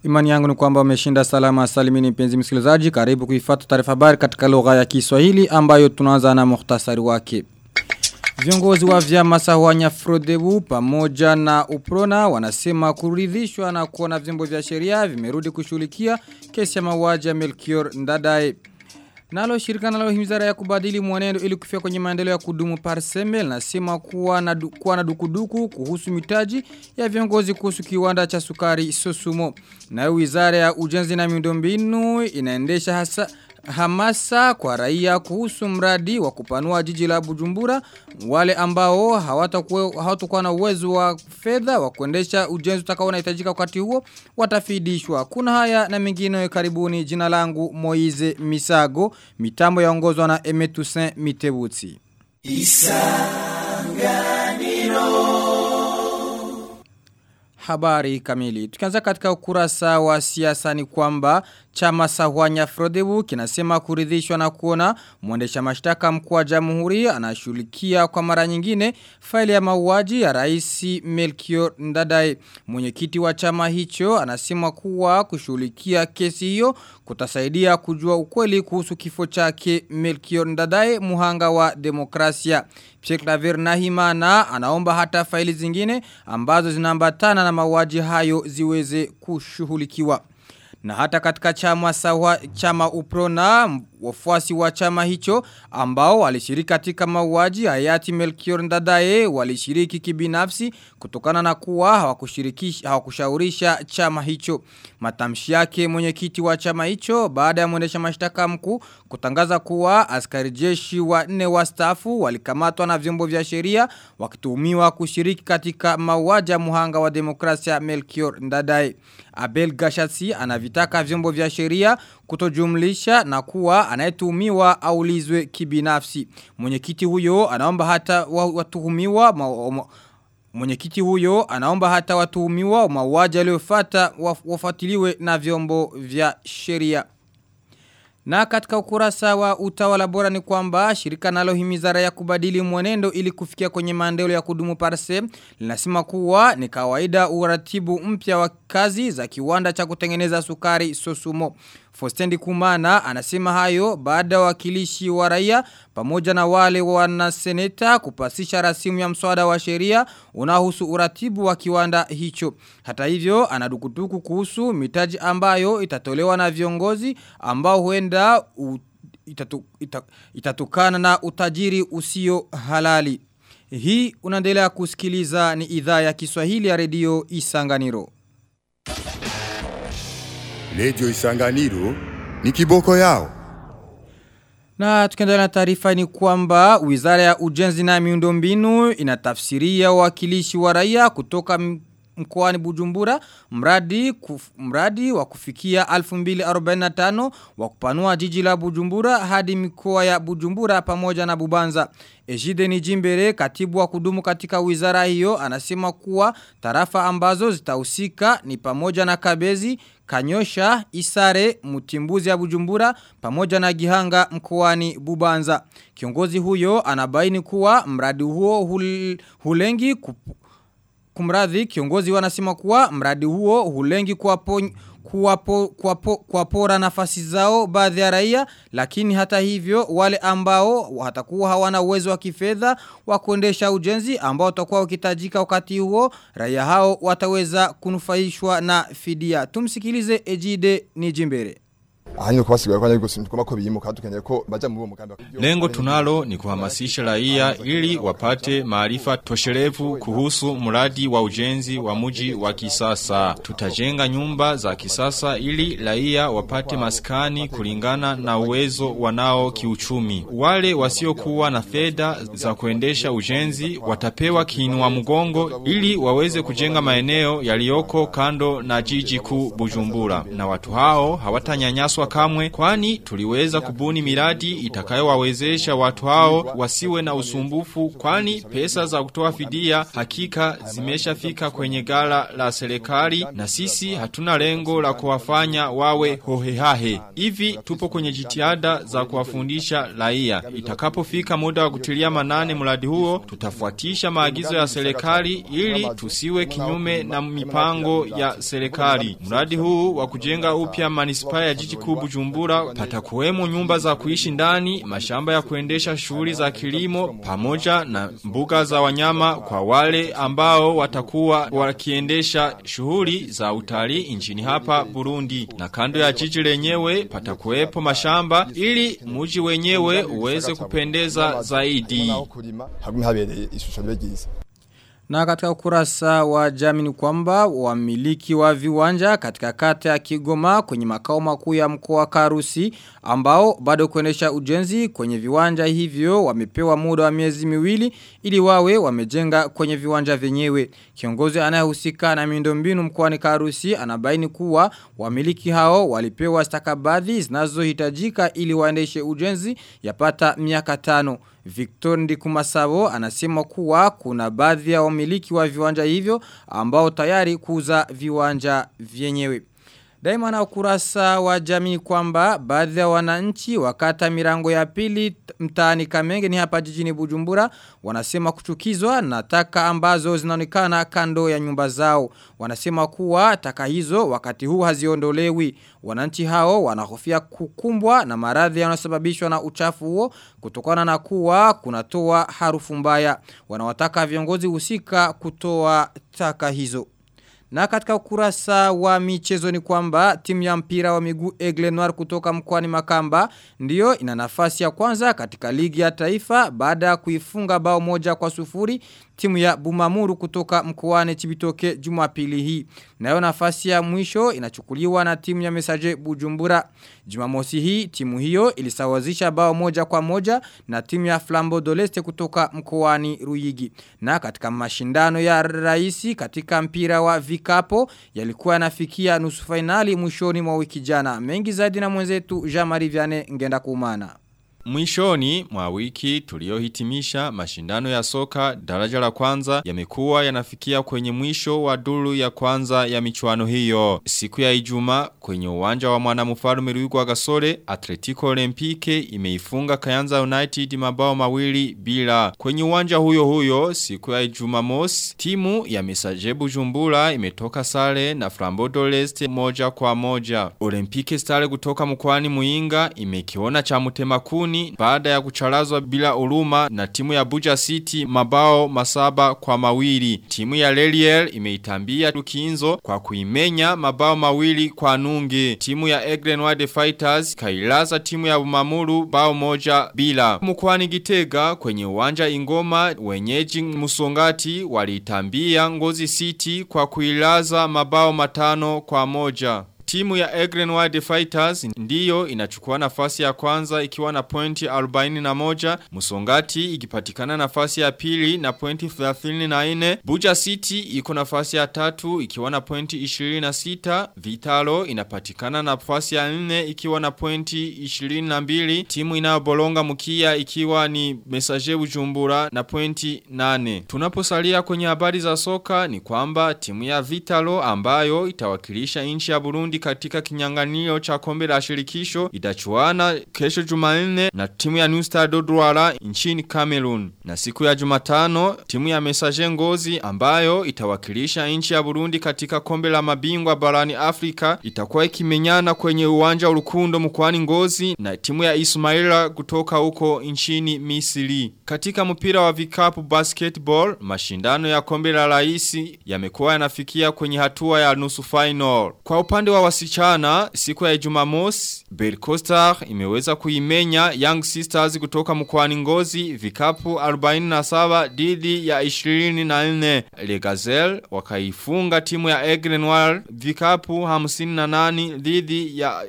Imani yangu ni kwamba umeshinda salama salimini mpenzi msikilizaji. Karibu kuifuata taarifa habari katika lugha ya Kiswahili ambayo tunaanza na muhtasari wake. Viongozi wa vyama sawanya Frodebu pamoja na Uprona wanasema kuridhishwa na kuona vyombo vya sheria vimerudi kushughulikia kesi ya mauaji ya Melchior Ndadaye. Nalo shirika nalo himizara ya kubadili mwenendo ili kufia kwenye maendeleo ya kudumu parsemel nasema kuwa na, du, kuwa na dukuduku kuhusu mitaji ya viongozi kuhusu kiwanda cha sukari Sosumo. Na wizara ya ujenzi na miundombinu inaendesha hasa hamasa kwa raia kuhusu mradi wa kupanua jiji la Bujumbura wale ambao hawatakuwa hawatakuwa na uwezo wa fedha wa kuendesha ujenzi utakao unahitajika wakati huo watafidishwa kuna haya na mengine karibuni jina langu Moize Misago mitambo yaongozwa na Emetusin Mitebutsi Isanganiro Habari kamili. Tukianza katika ukurasa wa siasa ni kwamba chama sahwanya Frodebu kinasema kuridhishwa na kuona mwendesha mashtaka mkuu wa jamhuri anashughulikia kwa mara nyingine faili ya mauaji ya rais Melchior Ndadaye. Mwenyekiti wa chama hicho anasema kuwa kushughulikia kesi hiyo kutasaidia kujua ukweli kuhusu kifo chake Melchior Ndadaye muhanga wa demokrasia. Pierre Claver Nahimana anaomba hata faili zingine ambazo zinaambatana na mauaji hayo ziweze kushughulikiwa. Na hata katika chama sawa chama uprona wafuasi wa chama hicho ambao walishiriki katika mauaji hayati Melchior Ndadaye walishiriki kibinafsi kutokana na kuwa hawakushirikisha hawakushaurisha chama hicho matamshi yake mwenyekiti wa chama hicho baada ya mwendesha mashtaka mkuu kutangaza kuwa askari jeshi wa nne wastaafu walikamatwa na vyombo vya sheria wakituhumiwa kushiriki katika mauaji ya muhanga wa demokrasia Melchior Ndadaye Abel Gashatsi anavitaka vyombo vya sheria kutojumlisha na kuwa anayetuhumiwa aulizwe kibinafsi. Mwenyekiti huyo anaomba hata watuhumiwa Mwenyekiti huyo anaomba hata watuhumiwa mauaji aliyofuata wafuatiliwe na vyombo vya sheria. Na katika ukurasa wa utawala bora ni kwamba shirika nalo himizara ya kubadili mwenendo ili kufikia kwenye maendeleo ya kudumu parse linasema kuwa ni kawaida uratibu mpya wa kazi za kiwanda cha kutengeneza sukari Sosumo. Fostendi Kumana anasema hayo baada ya wakilishi wa raia pamoja na wale wanaseneta kupasisha rasimu ya mswada wa sheria unahusu uratibu wa kiwanda hicho. Hata hivyo anadukutuku kuhusu mitaji ambayo itatolewa na viongozi ambao huenda u, itatu, ita, itatukana na utajiri usio halali. Hii unaendelea kusikiliza ni idhaa ya Kiswahili ya redio Isanganiro. Redio Isanganiro ni kiboko yao. Na tukiendelea na taarifa ni kwamba Wizara ya Ujenzi na Miundombinu inatafsiria wakilishi wa raia kutoka mkoani Bujumbura mradi kuf, mradi wa kufikia 2045 wa kupanua jiji la Bujumbura hadi mikoa ya Bujumbura pamoja na Bubanza. Ejide Nijimbere katibu wa kudumu katika wizara hiyo anasema kuwa tarafa ambazo zitahusika ni pamoja na Kabezi, Kanyosha, Isare, Mutimbuzi ya Bujumbura pamoja na Gihanga mkoani Bubanza. Kiongozi huyo anabaini kuwa mradi huo hul, hulengi kupu, kumradhi kiongozi wanasema kuwa mradi huo hulengi kuwapo kuwapo, kuwapo, kuwapora nafasi zao baadhi ya raia lakini hata hivyo wale ambao watakuwa hawana uwezo wa kifedha wa kuendesha ujenzi ambao watakuwa ukitajika wakati huo raia hao wataweza kunufaishwa na fidia tumsikilize Ejide Nijimbere Ahanyo kubasiga kwa nyiko tugomba ko biyimuka dukeneye ko baja mu mugambi Lengo tunalo ni kuhamasisha raia ili wapate maarifa toshelevu kuhusu mradi wa ujenzi wa muji wa kisasa. Tutajenga nyumba za kisasa ili raia wapate maskani kulingana na uwezo wanao kiuchumi. Wale wasiokuwa na fedha za kuendesha ujenzi watapewa kiinua mgongo ili waweze kujenga maeneo yaliyoko kando na jiji kuu Bujumbura. Na watu hao hawatanyanyaswa kamwe kwani tuliweza kubuni miradi itakayowawezesha watu hao wasiwe na usumbufu kwani pesa za kutoa fidia hakika zimeshafika kwenye gala la serikali na sisi hatuna lengo la kuwafanya wawe hohehahe. Hivi tupo kwenye jitihada za kuwafundisha raia. Itakapofika muda wa kutilia manane mradi huo, tutafuatisha maagizo ya serikali ili tusiwe kinyume na mipango ya serikali. Mradi huu wa kujenga upya manispaa ya jiji kuu Bujumbura patakuwemo nyumba za kuishi ndani, mashamba ya kuendesha shughuli za kilimo pamoja na mbuga za wanyama kwa wale ambao watakuwa wakiendesha shughuli za utalii nchini hapa Burundi. Na kando ya jiji lenyewe patakuwepo mashamba ili muji wenyewe uweze kupendeza zaidi. hagume habereye ishusho ribe ryiza Na katika ukurasa wa jamii ni kwamba wamiliki wa viwanja katika kata ya Kigoma kwenye makao makuu ya mkoa wa Karusi ambao bado kuendesha ujenzi kwenye viwanja hivyo wamepewa muda wa miezi miwili ili wawe wamejenga kwenye viwanja vyenyewe. Kiongozi anayehusika na miundombinu mkoani Karusi anabaini kuwa wamiliki hao walipewa stakabadhi zinazohitajika ili waendeshe ujenzi yapata miaka tano. Victor Ndikumasabo anasema kuwa kuna baadhi ya wamiliki wa viwanja hivyo ambao tayari kuuza viwanja vyenyewe. Daima na ukurasa wa jamii kwamba baadhi ya wananchi wakata mirango ya pili mtaani Kamenge ni hapa jijini Bujumbura wanasema kuchukizwa na taka ambazo zinaonekana kando ya nyumba zao. Wanasema kuwa taka hizo wakati huu haziondolewi. Wananchi hao wanahofia kukumbwa na maradhi yanayosababishwa na uchafu huo kutokana na kuwa kunatoa harufu mbaya. Wanawataka viongozi husika kutoa taka hizo. Na katika ukurasa wa michezo ni kwamba timu ya mpira wa miguu Aigle Noir kutoka mkoani Makamba ndiyo ina nafasi ya kwanza katika ligi ya taifa baada ya kuifunga bao moja kwa sufuri timu ya Bumamuru kutoka mkoani Chibitoke Jumapili hii. Nayo nafasi ya mwisho inachukuliwa na timu ya Mesaje Bujumbura. Jumamosi hii timu hiyo ilisawazisha bao moja kwa moja na timu ya Flambo Doleste kutoka mkoani Ruyigi. Na katika mashindano ya raisi katika mpira wa vikapo yalikuwa yanafikia nusu finali mwishoni mwa wiki jana. Mengi zaidi na mwenzetu Jean-Marie Vianney ngenda kumana. Mwishoni mwa wiki tuliohitimisha mashindano ya soka daraja la kwanza yamekuwa yanafikia kwenye mwisho wa duru ya kwanza ya michuano hiyo. Siku ya Ijumaa kwenye uwanja wa mwanamfalme Ruigwa Gasore Atletico Olympique imeifunga Kayanza United mabao mawili bila. Kwenye uwanja huyo huyo siku ya Jumamosi timu ya Mesaje Bujumbura imetoka sare na Flambeau d'Oleste moja kwa moja. Olympique Stars kutoka mkoani Muinga imekiona cha mutema kuni baada ya kucharazwa bila uruma na timu ya Buja City mabao masaba kwa mawili. Timu ya Leliel imeitambia Dukinzo kwa kuimenya mabao mawili kwa nunge. Timu ya Egren Wide Fighters kailaza timu ya Bumamuru bao moja bila. Mkwani Gitega kwenye uwanja Ingoma wenyeji Musongati walitambia Ngozi City kwa kuilaza mabao matano kwa moja. Timu ya Egren Wide Fighters ndiyo inachukua nafasi ya kwanza ikiwa na pointi 41, Musongati ikipatikana nafasi ya pili na pointi 34, Buja City iko nafasi ya tatu ikiwa na pointi 26, Vitalo inapatikana nafasi ya 4 ikiwa na pointi 22, timu inayobolonga mkia ikiwa ni Messager Bujumbura na pointi 8. Tunaposalia kwenye habari za soka ni kwamba timu ya Vitalo ambayo itawakilisha nchi ya Burundi katika kinyanganio cha kombe la shirikisho itachuana kesho Jumanne na timu ya New Star Dodwara nchini Cameroon. Na siku ya Jumatano timu ya Messager Ngozi ambayo itawakilisha nchi ya Burundi katika kombe la mabingwa barani Afrika itakuwa ikimenyana kwenye uwanja urukundo mkoani Ngozi na timu ya Ismaila kutoka huko nchini Misri. Katika mpira wa vikapu basketball mashindano ya kombe la raisi yamekuwa yanafikia kwenye hatua ya nusu final. Kwa upande wa wasichana siku ya Jumamosi Belcostar imeweza kuimenya Young Sisters kutoka mkoani Ngozi vikapu 47 dhidi ya 24 Le Gazelle wakaifunga timu ya Aigle Noir vikapu 58 dhidi ya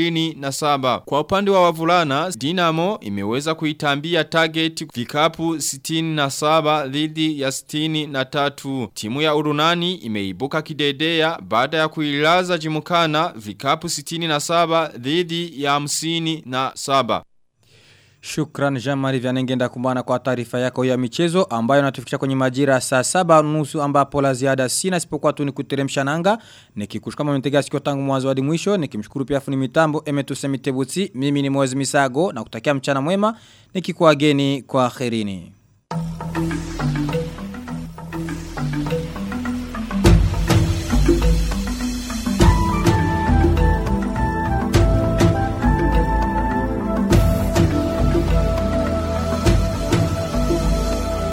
27 kwa upande wa wavulana Dinamo imeweza kuitambia target vikapu 67 dhidi ya 63 timu ya Urunani imeibuka kidedea baada ya kuilaza jimuka Turkana vikapu 67 dhidi ya 57. Shukran Jean-Marie Vianengenda kumbana kwa taarifa yako ya michezo ambayo natufikisha kwenye majira saa saba nusu ambapo la ziada sina sipokuwa tu ni kuteremsha nanga nikikushukuru kama mmetega sikio tangu mwanzo hadi mwisho nikimshukuru pia funi mitambo Emetuse Mitebutsi mimi ni Moezi Misago na kutakia mchana mwema nikikuageni kwa kherini